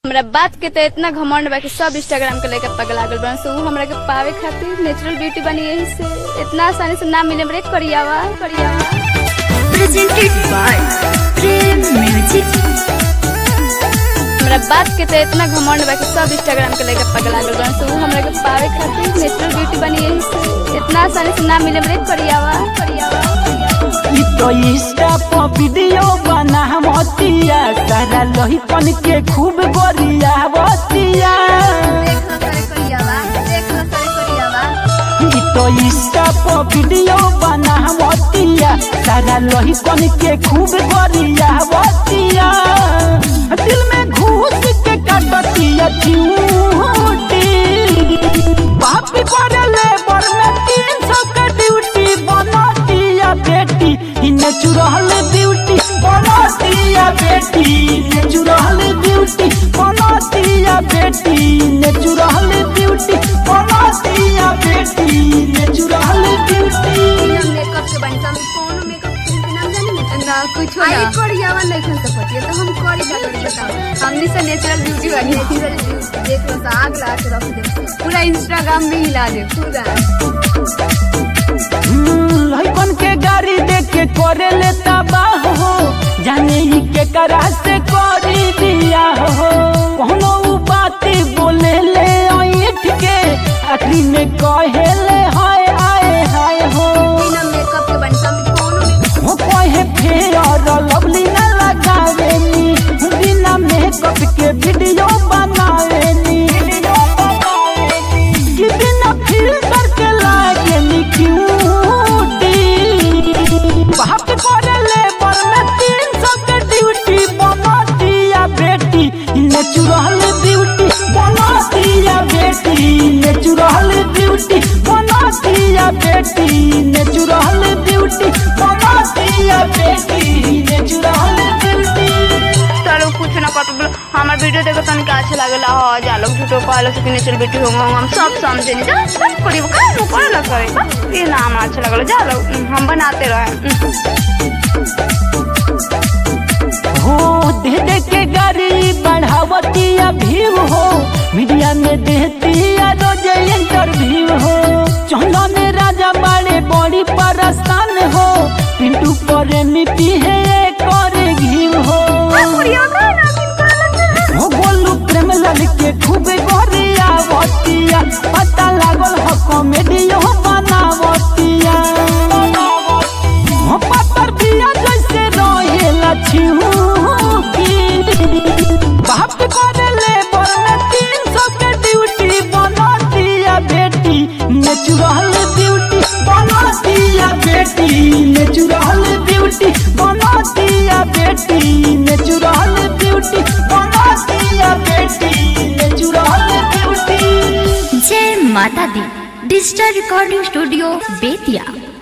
हमरा बात के तो इतना घमंड बा कि सब इंस्टाग्राम के लेके पगला गल बन से उ हमरा के पावे खातिर नेचुरल ब्यूटी बनी यही से इतना आसानी से ना मिले रे करियावा करियावा presented by Prem Music. हमरा बात के तो इतना घमंड बा कि सब इंस्टाग्राम के लेके पगला गल बन से उ हमरा के पावे खातिर नेचुरल ब्यूटी बनी यही से इतना आसानी से ना मिले रे करियावा करियावा इ तो इंस्टा पर वीडियो बना मतिया सारा लोहिपन के खूब गोरिया बतिया इ तो इंस्टा पर वीडियो बना मतिया सारा लोहिपन के खूब गोरिया बतिया दिल में घुस के काटतिया चिऊटी बाप पर लेबर में तीन सौ का ड्यूटी बनातिया बेटी इ नेचुरल ब्यूटी बनातिया बेटी नेचुरल ब्यूटी बनातिया बेटी नेचुरल ब्यूटी बनातिया बेटी नेचुरल ब्यूटी मेकअप के बनी तो हम कौन मेकअप के नाम जानी ना कुछ आई करियावा नहीं खन सकती तो हम करी का करी बताओ हमनी से नेचुरल ब्यूटी बनी देख लो तो आग लगा के रख दे पूरा इंस्टाग्राम में हिला दे पूरा लहकन के गाड़ी देख के करे लेता बाह हो जाने ही के करा से करी दिया हो कोनो उ बात बोले ले ऐठ के आखिरी में कहे ले हाय आए हाय हो बिना मेकअप के बनी तो हम कौन हो कहे फेर लवली न लगावेनी बिना मेकअप के वीडियो बनावेनी कि बिना फिल्टर के लागेनी क्यूटी बाप करे लेबर में तीन सौ के ड्यूटी बना दिया बेटी नेचुरल ब्यूटी बना दिया बेटी नेचुरल ब्यूटी बना दिया बेटी नेचुरल ब्यूटी बना दिया बेटी नेचुरल ब्यूटी चलो कुछ ना कर बोलो हमार वीडियो देखो तन का अच्छा लागला हो जा लोग झूठो कहलो से कि नेचुरल ब्यूटी होंगे हम सब समझे नहीं जा बस करी वो का नु करे ना करे बस ये नाम अच्छा लगलो जा लोग हम बनाते रहे हो दे दे के गाड़ी बढ़ावतिया भीव हो मीडिया में देतिया रोज इंटरव्यू हो चौला में राजा बाड़े बड़ी परस्तान हो पिंटू करे मिट्टी है करे घीव हो हो बोलू प्रेम लाल के खूब गोरिया बतिया पता लागल हो कॉमेडियो बनावतिया हो पत्थर दिया जैसे रहेला छिहूकी बाप करे लेबर में तीन सौ के ड्यूटी बना दिया बेटी नेचुरल ब्यूटी बना दिया बेटी नेचुरल ब्यूटी बना दिया बेटी नेचुरल ब्यूटी बना दिया बेटी नेचुरल ब्यूटी जय माता दी डिजिटल रिकॉर्डिंग स्टूडियो बेतिया